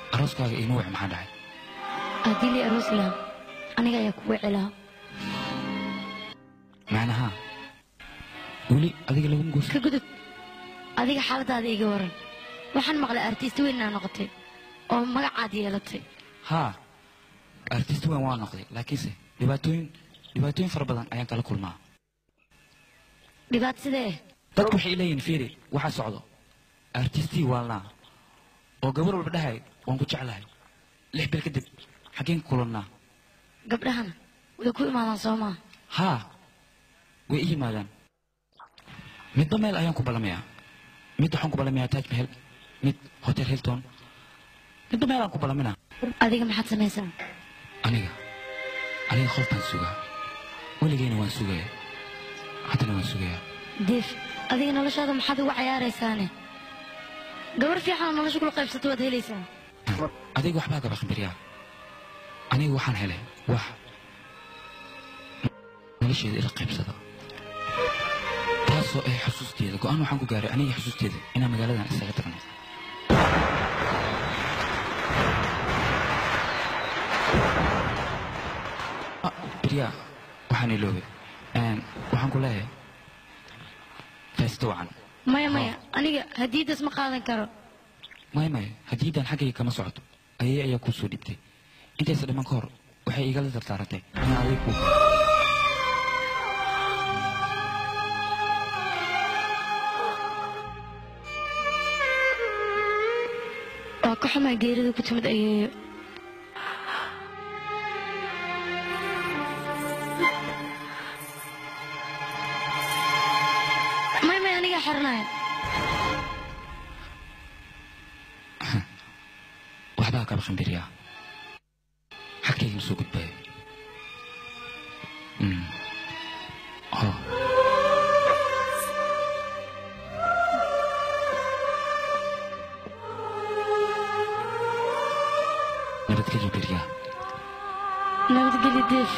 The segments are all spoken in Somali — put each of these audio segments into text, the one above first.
arooskaaga iima wac maxaa dhacay haddii lii aroos lahaa aniga ayaa ku wici lahaa macnaha weli adiga laguma guursan ka gudub adiga xaaladaada iga waran waxaan maqlay artist weyn inaa noqotay oo magacaad yeelatay haa artist weyn waa noqday laakiinse dhibaatooyin dhibaatooyin fara badan ayaan kala kulmaa dhibaato sidee dadku waxay leeyihiin fiiri waxaa socdo artistii waalnaa oo gabar walba dhahay waan ku jeclahay lix bil kadib xaggeen ku kulannaa gabdhahana way ku imaadaan soo maa haa way i yimaadaan midba meel ayaan ku ballamayaa mid waxaan ku ballamayaa taj mahel mid hotel hilton midba meel aan ku ballaminaa adiga maxaad samaysaa aniga aniga qof baan sugaa weligeyna waan sugayaa haddana waan sugayaa diif adiga noloshaada maxaad uga cayaaraysaane gabar fiican oo nolosha kula qaybsato waad helaysaa adiga waxbaa gaba khambiryaa aniga waxaan helay wax nolosheeda ila qaybsada taasoo ah xusuusteeda go'aan waxaan ku gaaray aniga xusuusteeda inaan magaaladan isaga tagno Ah, biryaa waxaan iloobay Een, waxaan ku leeyahay faysto wacan maya maya aniga hadiidaas ma qaadan karo maya maya haddiidan xaggayga kama socoto ayay ayaa kuu soo dhibtay intaysa dhiman ka hor waxay igala dardaarantay inaan adiga kuu waa ka xumaa geerida ku timid ayeeyo maya maya anigaa xiranaya waxbaa kaba khambiriyaa xagkayga ma soo gudbaayo Mm. Oh. nabadgelyo biryaa nabadgeli diif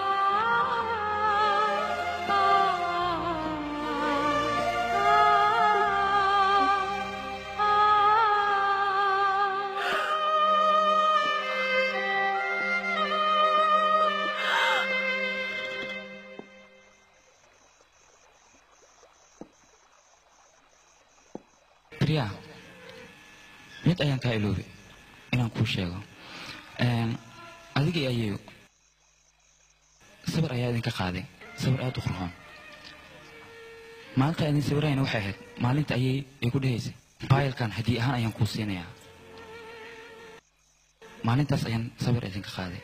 biryaa mid ayaan kaa iloobay inaan kuu sheego Een, adiga iyo ayeeyo sawir ayaa idinka qaaday sawir aad u qurxoon maalinta idin sawirayna waxay ahayd maalinta ayay ay ku dhahaysay faayilkan haddii ahaan ayaan kuu siinayaa maalintaas ayaan sawir idinka qaaday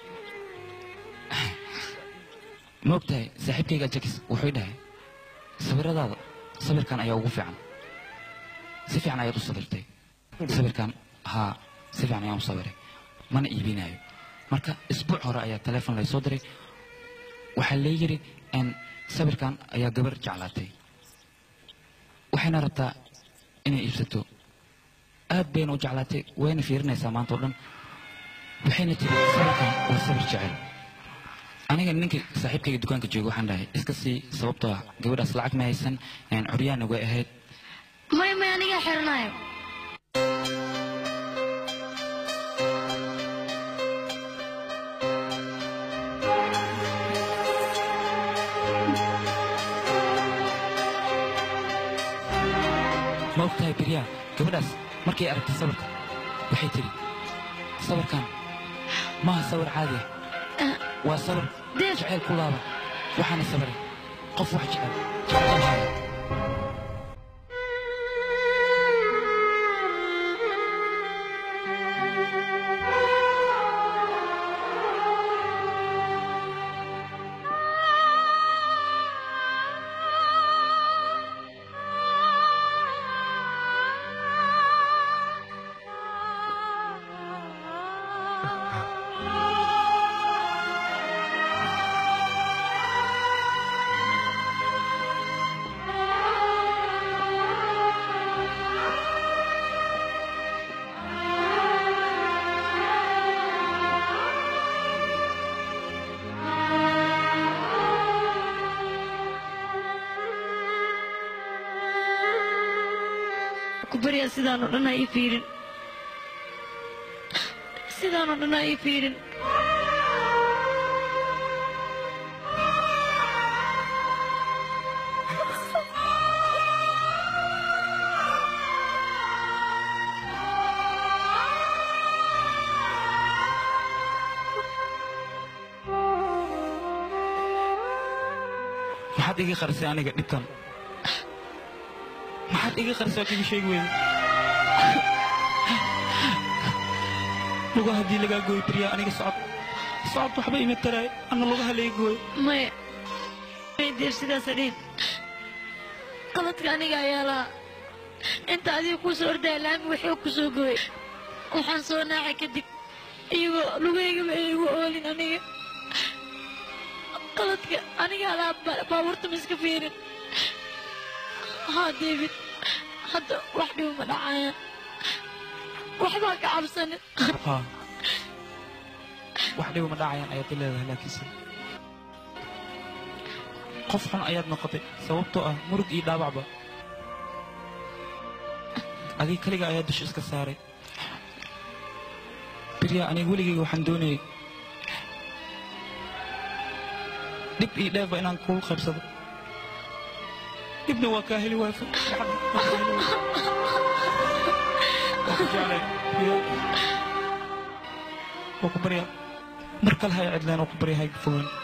ma ogtahay saaxiibkayga jakis wuxuu dhahay sawiradaada sawirkan ayaa ugu fiican si fiican ayaad u sawirtay sawirkan haa si fiican ayaan u sawiray mana iibinayo marka isbuuc hore ayaa teleefon laysoo diray waxaa lee yidhi n sawirkan ayaa gabar jeclaatay waxayna rabtaa inay iibsato aad bayna u jeclaatay wayna fiirinaysaa maanta oo dhan waxayna tiri sawirkan waa sawir jecel aniga ninka saaxiibkayga dukaanka jooga waxaan dhahay iska sii sababtoo ah gabadhaas lacag ma haysan een, curyaana way ahayd maya maya anigaa xiranaya ma ogtahay biryaa gabadhaas markay aragtay sawirka waxay tiri sawirkan maaha sawir caadi ah waa sawir Deef. jeceyl ku laaba waxaana sawiray qof wax jecel jecel ku baryaa sidaan oo dhan ha ii fiirin sidaanoo dhan aa ii fiirin maxaad iga qarisay aniga dhibkan maxaad iga qarisay waad iga sheegi weyday lugaha haddii lagaa gooy beriyaa aniga socod socod waxba ima taraay anna lugaha laga gooy maya maydeer sidaasa dhihin qaladka aniga ayaa lahaa inta adiga kuu soo ordaya laami waxuu ku soo gooyay waxaan soo naacay kadib iyagoo lugaygaba ay igu oolin aniga qaladka anigaa lahaa ba- baabuurta ma iska fiirin haa david hadda wax dhibo ma dhacayaan waxbaa ka cabsanin haa wax dhiba ma dhacayaan ayaad i leedahay laakiinse qof xun ayaad noqotay sababtoo ah murug iyo dhaabacba adiga keliga ayaa dusha iska saaray biryaa aniga weligayga waxaan doonayay dhib iyo dheefba inaan kugu qaybsado dhibna waa kaa heli waaya farxadna waa kaa heli waaya. Waa ku jeclay, Biryaa. waa ku baryaa mar kale hay cidleen oo ku barya hay fogaan